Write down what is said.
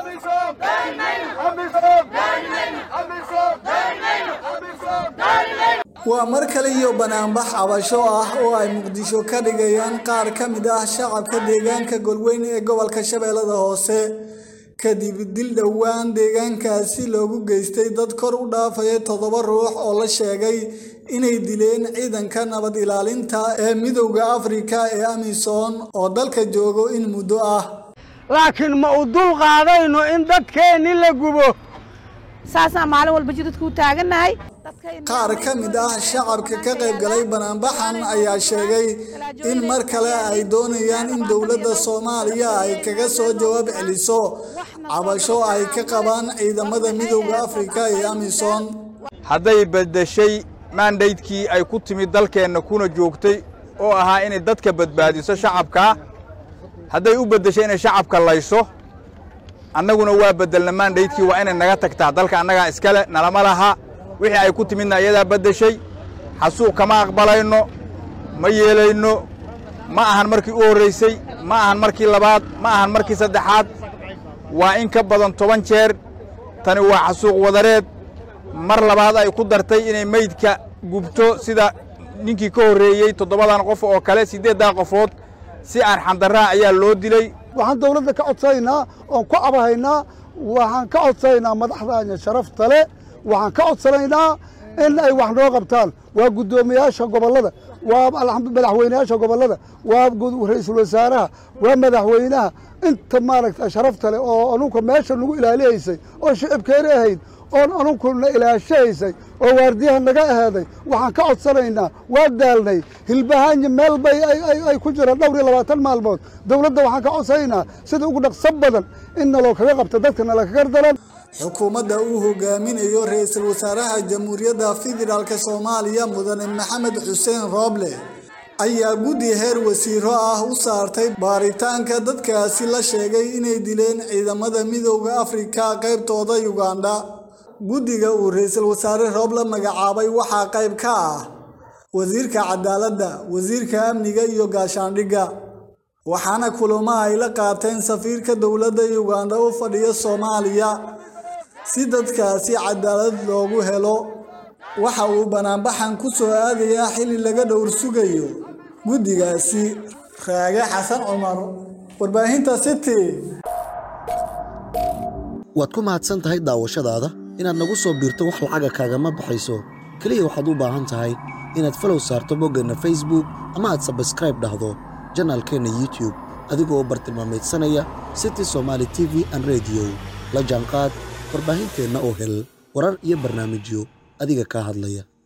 waa mar kale iyo banaanbax cabasho ah oo ay muqdisho ka dhigayaan qaar ka mid ah shacabka deegaanka golweyn ee gobolka shabeellada hoose kadib dil dhowaan deegaankaasi loogu geystay dad kor u dhaafaya toddoba ruux oo la sheegay inay dileen ciidanka nabad ilaalinta ee midowda afrika ee amisom oo dalka joogo in muddo ah laakiin ma u dul qaadayno in dadkeenni la gubo saasaan maalin walba jidadku u taagannahay qaar ka mid ah shacabka ka qayb galay banaanbaxan ayaa sheegay in mar kale ay doonayaan in dowladda soomaaliya ay kaga soo jawaab celiso cabasho ay ka qabaan ciidamada midowda afrika ee amisom hadday beddeshay maandaydkii ay ku timid dalkeenna kuna joogtay oo ahaa inay dadka badbaadiso shacabkaa hadday u beddeshay inay shacabka layso annaguna waa beddelna maandaydkii waa inay naga tagtaa dalka annagaa iskale nalama laha wixii ay ku timidna iyadaa beddeshay xasuuq kama aqbalayno ma yeelayno ma ahan markii u horraysay ma ahan markii labaad ma ahan markii saddexaad waa in ka badan toban jeer tani waa xasuuq wadareed mar labaad ay ku dartay inay meydka gubto sida ninkii ka horreeyey toddobadan qof oo kale siddeeddaa qofood si aan xandarraha ayaa loo dilay waxaan dawladda ka codsanaynaa oon ku cabahaynaa waxaan ka codsanaynaa madaxdaanya sharafta le waxaan ka codsanaynaa in ay wax noo qabtaan waa guddoomiyaasha gobollada waa madaxweynayaasha gobollada waa ra'iisul wasaaraha waa madaxweynaha inta maaragta sharafta leh oo anunka meesha nagu ilaalihaysay oo shicibkeena ahayd oon anunkuna ilaashahaysay oo waardiyaha naga ahaaday waxaan ka codsanaynaa waa daalnay hilbahaanya meel bay ay ku jiraan dhowr iyo labaatan maalmood dawladda waxaan ka codsanaynaa sida ugu dhaqso badan in naloo kaga qabta dadka nalakaga daran xukuumadda uu hogaaminayo ra-iisul wasaaraha jamhuuriyadda federaalk soomaaliya mudane maxamed xuseen rooble ayaa guddi heer wasiiro ah u saartay baaritaanka dadkaasi la sheegay inay dileen ciidamada midowda afrika qaybtooda yugandha guddiga uu ra-iisul wasaare rooble magacaabay waxaa qayb ka ah wasiirka cadaaladda wasiirka amniga iyo gaashaandhigga waxaana kulamo ay la qaateen safiirka dowladda yugandha u fadhiya soomaaliya si dadkaasi cadaalad loogu helo waxa uu banaanbaxan ku soo aadayaa xilli laga dhowr sugayo guddigaasi raage xasan cumar warbaahinta city waad ku mahadsan tahay daawashadaada inaad nagu soo biirto wax lacaga kaagama baxayso keliya waxaad u baahan tahay inaad falow saarto boggeenna facebook ama aad sabskraib dhahdo janaalkeenna youtube adigoo bartilmaameedsanaya city somaali t v an rediyo la jaanqaad warbaahinteenna oo hel warar iyo barnaamijyo adiga kaa hadlaya